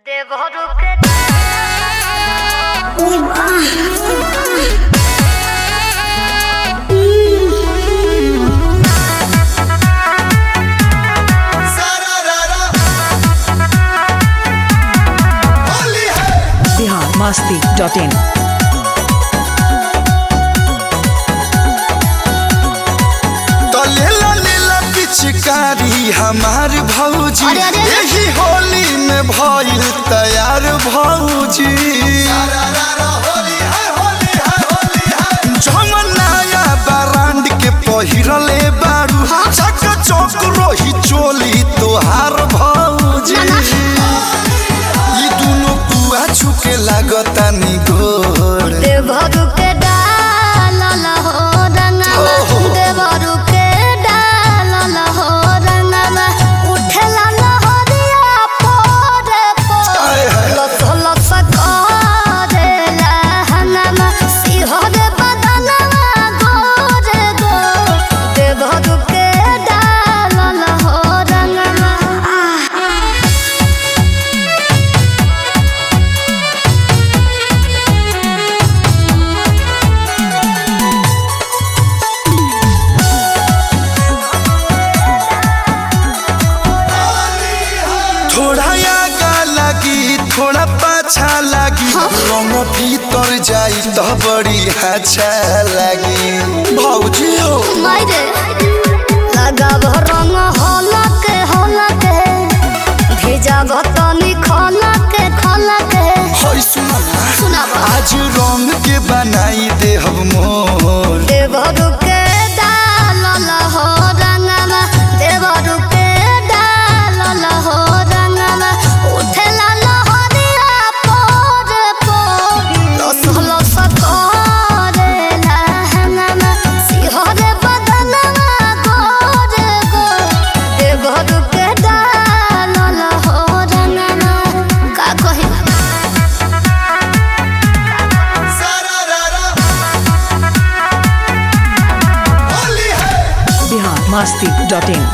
দেবরূপে Bihar Masti dot in तो लेला लेला पिचकारी हमार भौजी अरे, अरे, अरे। यही होली में भइल तैयार भौजी जमन नया ब्रांड के पहिरले बारू चक चौक रोही चोली तोहार भौजी ई दुनो पुआ छुके लागता नि गोर देवरূপে ডাল हो रंगवा ओहो। देवरূপে ডাল हो रंगवा उठेला लहरिया पोरे आय, हाय, पोरे लस लस करेला हनमा सिहरे बदनवा गोरे गो देवरूपे डाल हो रंगवा आह थोड़ा आगा लगी थोड़ा पाछा लगी रंग भीतर जाई तो बड़ी अच्छा लगी भौजी हो मायरे लगाब रंग हलक हलक भेजाब तनी खलक खलक होय सुना ना सुनाब आज रंग के बनाई दे हम मोर देवरु के डालल हो रंगमा देवरु के डालल हो रंगमा उठेला लहरिया पोर पोर लस लस करेला हंगमा सिहरे बदनवा गोर गोर देवरु के डालल हो रंगमा का कही बिहार मस्ती डॉट इन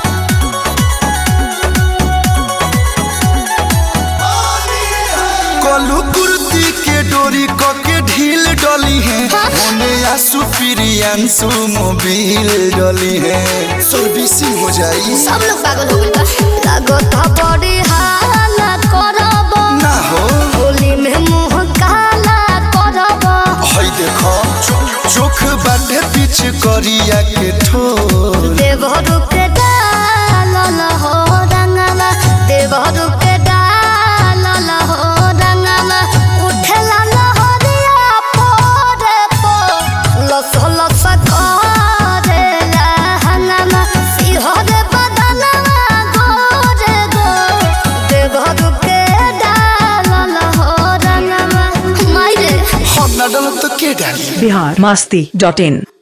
कलू कुर्ती के डोरी क के ढील डली है होने आसू प्रियांशु मोबिल डली है सर्विसिंग हो जाई सब लोग पागल हो गइल बा लागत बड़ी हाला करब ना हो होली में मुंह काला करब हई देखो चोख बाटे पीछ करिया के ठोर देवरु के डालल हो रंगवा देवरु के डालल हो रंगवा उठेला लहरिया पोरे पोर लस लस करेला हंगमा सिहरे बदनवा गोरे गोर देवरु के डालल हो रंगवा मायरे हम ना डलब तो के डाली बिहार मस्ती डॉट इन